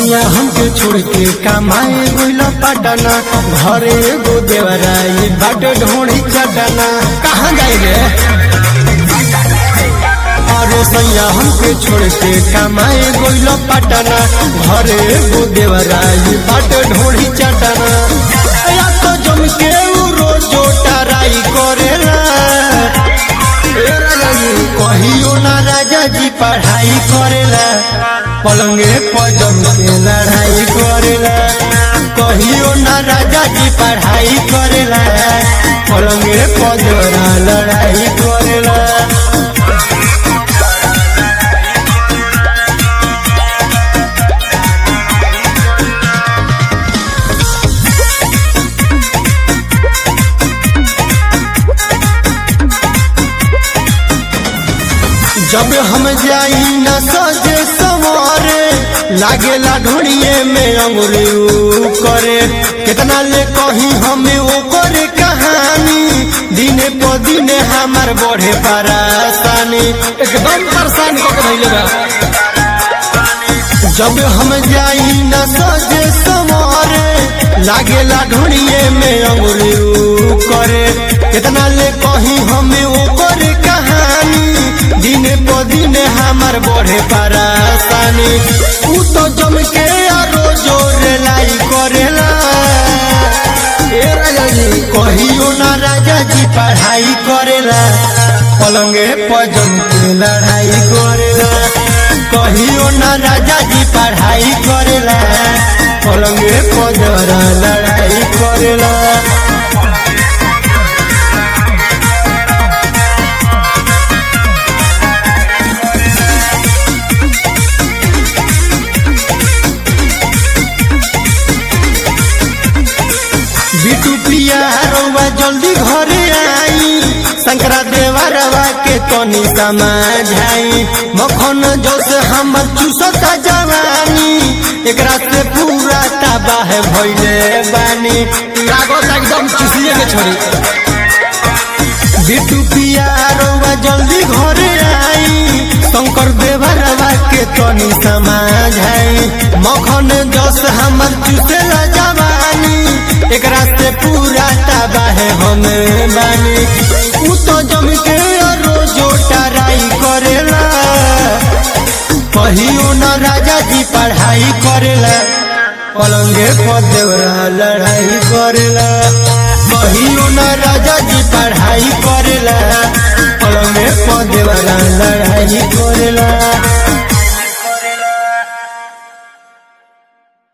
सैया हमके छोड़ के कमाए गइल पटना घरे एगो देवराई बाट ढोड़ी चटना कहाँ जाए रे अरे सैया हमके छोड़ के कमाए गइल पटना घरे एगो देवराई बाट ढोड़ी चटना या तो जम के उ रोजो टराई करेला ए राजा जी, कहियो ना राजा जी पढ़ाई करेला पलंगे पजम के लड़ाई करेला कहियो ना राजा जी पढ़ाई करेला पलंगे पजरा लड़ाई करेला जब हम जाई न सजे सवारे लागेला ढोड़िए में अंगुरी ऊ करे कितना ले कही हमें वो करे कहानी दिने प दिने हमार बढ़े परेशानी एकदम परेशान को धैले बा जब हम जाई न सजे सवारे लागेला ढोड़िए में अंगुरी ऊ करे कितना ले कही हमें वो करे कहानी दिने प दिने हमार बढ़े परेशानी ऊ तो जम के आरो जोर लाई करेला ए राजा जी कहियो ना राजा जी पढ़ाई करेला पलंगे पजम के लड़ाई करेला कहियो ना राजा जी पढ़ाई करेला पलंगे पजरा लड़ाई करेला बिटू प्रिया रउआ जल्दी घरे आई शंकरा देवरवा के तनी समझाई मखन जोश हमर चूसता जवानी एकरा से पूरा तबाह भइले बानी लागत एकदम चूसिए के छोड़ी बिटू पिया रउआ जल्दी घरे आई शंकर देवरवा के तनी समझाई मखन जोश हमर चूसेला जवानी एकरा से पूरा तबाह हम बानी उ तो जम के रोजो टराई करेला कहियो न राजा जी पढ़ाई करेला पलंगे पर देवरा लड़ाई करेला कहियो न राजा जी पढ़ाई करेला पलंगे पर देवरा लड़ाई करेला